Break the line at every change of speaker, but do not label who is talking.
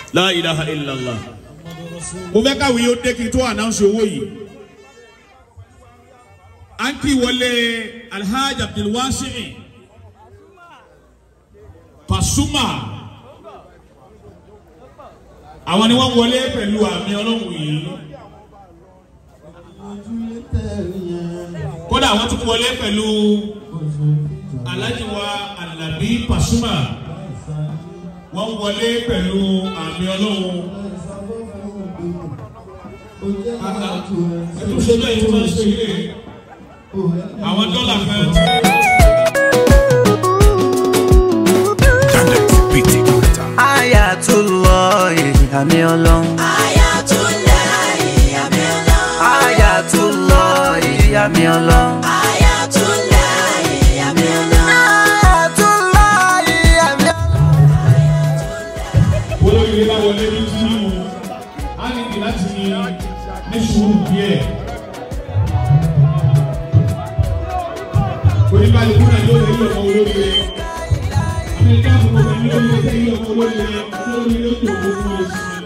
la ilaha illallah mo fẹ́ káwé yóò dé kí n tó ànánsì owó yìí à ń kí wọlé alhaji abdulwasi pasuma àwọn ni wọ́n wọlé pẹ̀lú àmì ọlọ́run yìí kódà wọ́n tún wọlé pẹ̀lú alhaji wa alabi pasuma wọ́n wọlé pẹ̀lú àmì ọlọ́run ẹtú ṣe bẹ́ẹ̀ tí wọ́n ṣe ilé àwọn dọ́là kan.
Ayatollah àmì ọlọ́run.
Ayatollah àmì ọlọ́run.
Ayatollah àmì ọlọ́run.
Ayatollah àmì ọlọ́run.
Ayatollah àmì ọlọ́run.
olóyè bá wọlé ní tìǹbù á ní kí láti ní sùúrù díẹ̀. oníkàlùkù náà yóò rí ọmọ olóyè amẹ́ríkà fún ọmọ olóyè tẹ́lẹ̀ ọmọ olóyè olóyè ló tó owó fún ẹ̀sìn.